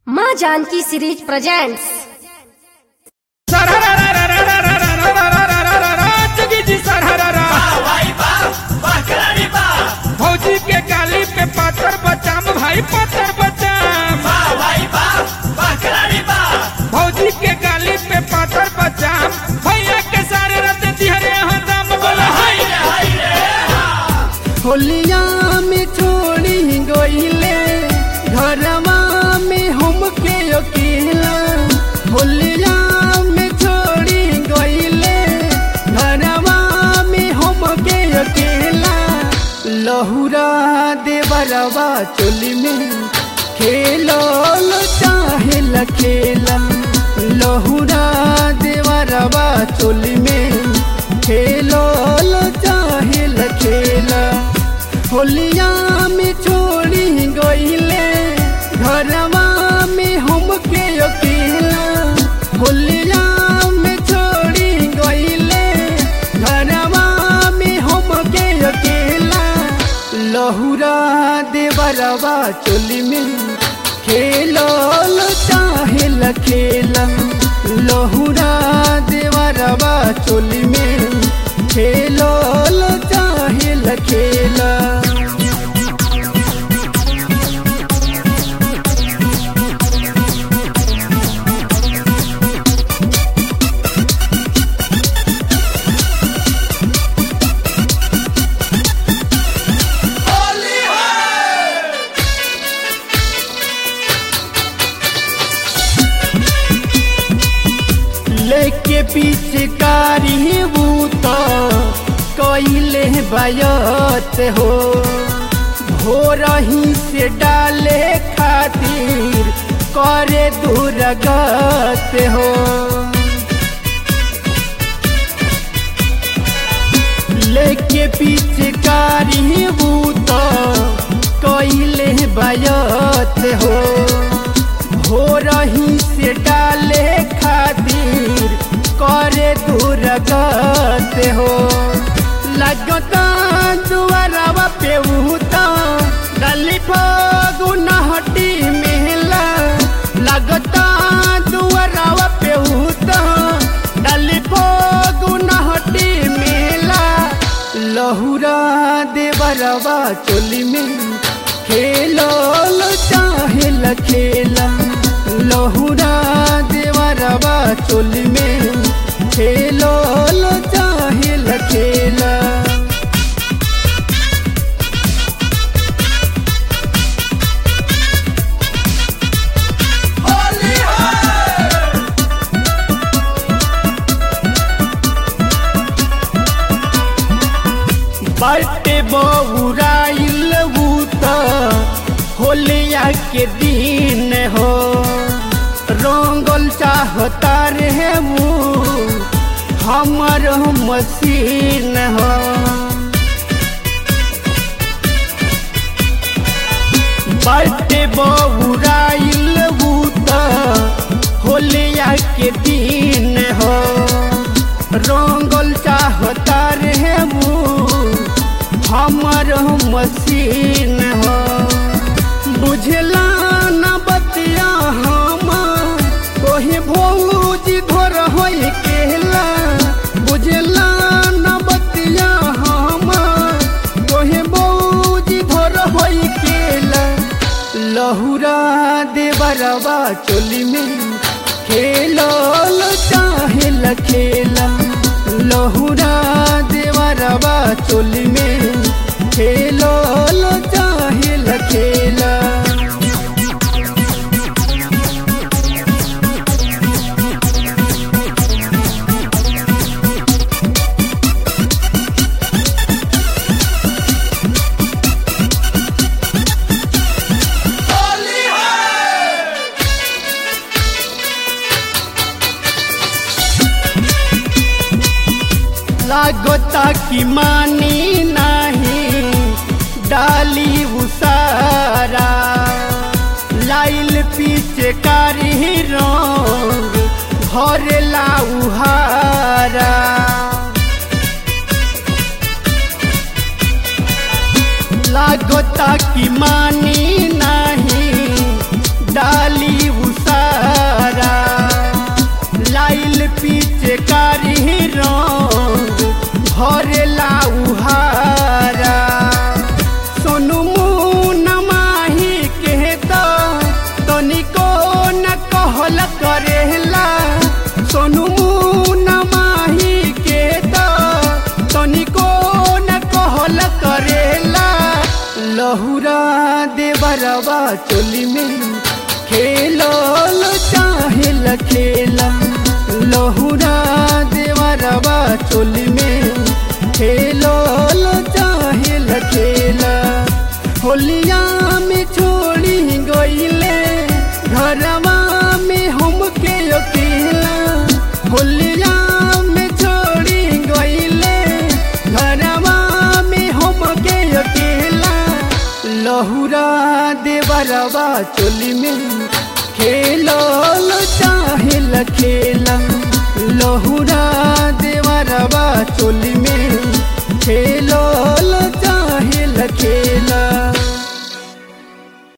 माँ Janaki series presents जोगी जी सरहरा भौजी के गाली पे पाथर बचाम भाई पाथर बचाम भौजी के गाली पे पाथर बचाम भैया के सारे रत दिहरे हम बोला हाय होलिया में छोड़ी गईले घरवा में हमके अकेला होलिया में छोड़ी गईले घरवा में हमके अकेला लहुरा देवरवा चोली में खेलो चाहे लखेला लहुरा देवरवा चोली में खेलो चाहे लखेला होलिया में छोड़ी गईले घरवा में हमके अकेला होलिया में छोड़ी गईले घरवा में हमके अकेला लहुरा देवरवा चोली में खेलो चाहे लखेला लहुरा देवरवा चोली में खेलो चाहे लखेला लेके पीछे कारी बूत कैले बयत हो भोरही से डाले खातिर करे दुर्गत हो लेके पीछे कारी बूत कैले बयत हो हो रही से डाले खातिर करे दुर्गत हो लगता दुआरवा पे उता गली फगुनहटी मेला लगता दुआरवा पे उता गली फगुनहटी मेला लहुरा देवरवा चोली में खेलो चाहे लखेला लहुरा देवरवा चोली में खेलो चाहे लखेला बाटे बउराइल बूत होलिया के दिन हो रंगल चाहता रे मुँह हमर मसीन हो बाटे बउराइल बूत होलिया के दिन हो रंगल चाहता रे मुँह हमर मसीन हो बुझला न बतिया हम कोही भौज धर होई केला बुझला न बतिया हम कोही भौज धर होई केला लहुरा देवरवा चोली में खेलो चाहे लखेला लहुरा देवरवा चोली में खेलो चाहे लखेला लागता कि मानी नहीं डाली उसारा लाइल पीछे कारी रंग घर लाउहारा लागता कि मानी नहीं डाली कहल करेला सोनू मुना माही के तो तनिको न कहल करेला लहुरा देवरवा चोली में खेलल चाहेल खेला लहुरा देवरवा चोली में खेलल चाहेल खेला होलिया में छोड़ी गईले घरवा में हमके अकेला होलिया में छोड़ी गईले घरवा में हमके अकेला लहुरा देवरवा चोली में खेलल चाहेल खेला लहुरा देवरवा चोली में खेलो